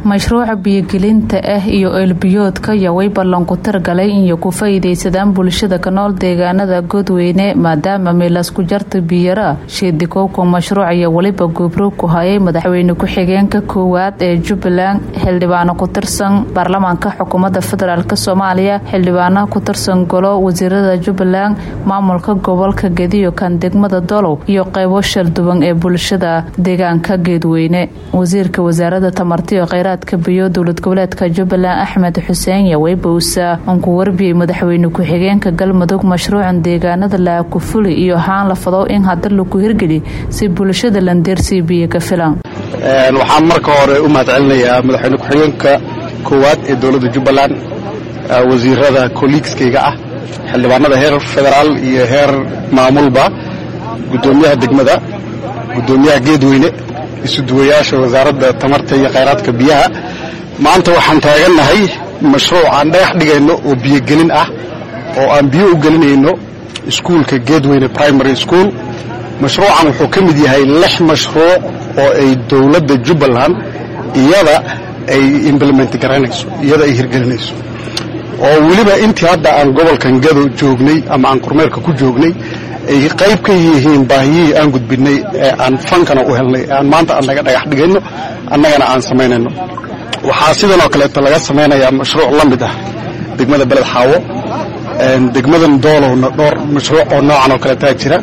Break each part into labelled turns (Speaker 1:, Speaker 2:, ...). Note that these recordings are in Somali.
Speaker 1: mashruuca biyogelinta ah iyo eelbiyoodka yaway ballanku targalay inay ku faa'iidaysadaan bulshada ka nool deegaanada godweyne maadaama meelasku jarta biyara sheedikowka mashruuc ayaa weliba goobroog ku hayay madaxweyne ku-xigeenka koowaad ee jubbaland xildhibaano ku tirsan baarlamaanka xukuumadda federaalk soomaaliya xildhibaano ku tirsan golo wasiirada jubbaland maamulka gobolka gediyo kan degmada dolow iyo qaybo shalduwan ee bulshada deegaanka geedweyne wasiirka wasaarada tamartiyo kheyraadka biyo dowlad goboleedka jubbaland axmed xuseen yaweybuusa uun ku warbiyey madaxweyne ku-xigeenka galmudug mashruucan deegaanada laakufuli iyo haan la fadow in hadda lagu hirgeli si bulshada landeersii biyo ka filan
Speaker 2: waxaan marka hore u mahad celinayaa madaxweyne ku-xigeenka koowaad ee dowladda jubbaland wasiirada kolliigskayga ah xildhibaanada heer federaal iyo heer maamulba guddoomiyaha degmada guddoomiyaha geedweyne isuduwayaasha wasaaradda tamarta iyo khayraadka biyaha maanta waxaan taagannahay mashruuc aan dhagax dhigayno oo biyogelin ah oo aan biyo u gelinayno iskuulka geedweyne primary school mashruucan wuxuu ka mid yahay lix mashruuc oo ay dowladda jubbaland iyada ay implement garaynayso iyada ay hirgelinayso oo weliba intii hadda aan gobolkan gado joognay ama aan kormeerka ku joognay ay qayb ka yihiin baahiyihii aan gudbinay ee aan fankana u helnay aan maanta annaga dhagax dhigayno annagana aan samaynayno waxaa sidanoo kaleeto laga samaynayaa mashruuc la mid ah degmada beled xaawo degmadan doolowna dhowr mashruuc oo noocan oo kaleetaa jira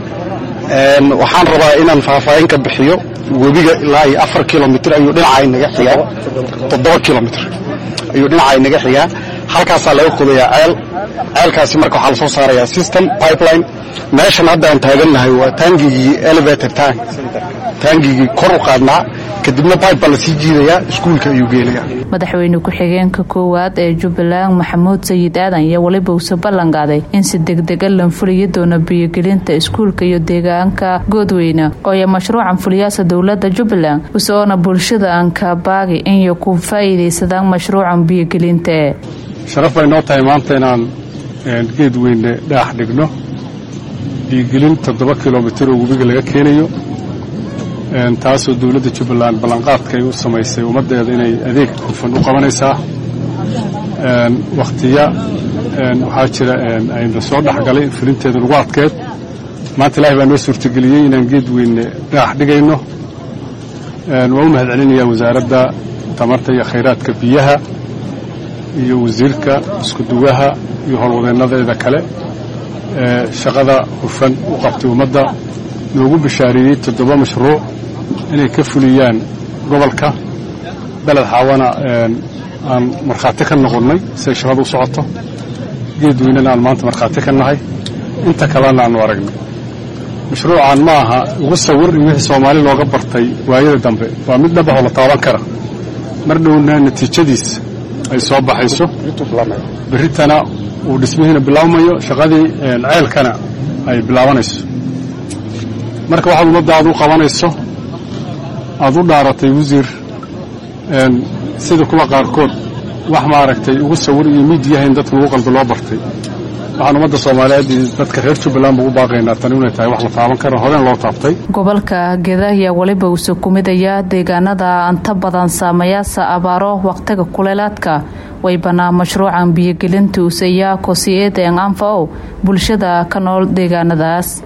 Speaker 2: waxaan rabaa inaan faahfaahin ka bixiyo webiga ilaa iyo afar kilomitr ayuu dhinacay naga xigaa toddoba kilomitr ayuu dhinacay naga xigaa halkaasaa laga qodayaa ceel ceelkaasi marka waxaa lasoo saarayaa system pipeline meeshan hadda aan taagannahay waa taangigii elevator tank taangigii kor u qaadnaa kadibna pipe baa lasii jiidayaa iskuulka ayuu geenayaa
Speaker 1: madaxweyne ku-xigeenka koowaad ee jubbaland maxamuud sayid aadan iyo weliba uuse ballanqaaday in si degdega lan fuliyi doono biyogelinta iskuulka iyo deegaanka goodweyne ooya mashruucan fuliyaasa dowladda jubbaland usoona bulshada aan kabaagi inay ku faa'iidaysadaan mashruucan biyogelinta
Speaker 3: sharaf bay noo tahay maanta inaan geedweyne dhagax dhigno biyogelin toddoba kilomitir oo webiga laga keenayo taasoo dowladda jubbaland ballanqaadka ay u samaysay ummaddeeda inay adeeg hufan u qabanaysaa wakhtiya waxaa jira ayna soo dhexgalay fulinteeda lagu adkeed maanta ilaahay baa noo suurtageliyey inaan geedweyne dhagax dhigayno waa u mahad celinayaa wasaaradda tamarta iyo khayraadka biyaha iyo wasiirka iskuduwaha iyo howlwadeennadeeda kale ee shaqada hufan u qabtay ummadda noogu bishaareeyey toddoba mashruuc inay ka fuliyaan gobolka beled xaawana aan markhaati ka noqonnay siay shaqadu u socoto geedweynena aan maanta markhaati ka nahay inta kalena aanu aragnay mashruucan ma aha ugu sawir in wixii soomaali looga bartay waayada dambe waa mid dhabahoo la taaban kara mar dhowna natiijadiis ay soo baxayso berritana uu dhismihiina bilaabmayo shaqadii ceelkana ay bilaabanayso marka waxaad ummadda aad u qabanayso aad u dhaaratay wasiir sida kuwa qaarkood wax maaragtay ugu sawir iyo miidyaha in dadka lagu qalbi loo bartay waxaan ummadda soomaaliyeed iyo dadka reer jubbaland ba ugu baaqaynaa tani inay tahay wax la taaban kara horeen loo taabtay
Speaker 1: gobolka geda ayaa weliba uuse kumidaya deegaanada anta badan saameeyaasa abaaro wakhtiga kuleelaadka way banaa mashruucan biyogelinta useyaa kosiyeedeen anfa ow bulshada ka nool deegaanadaas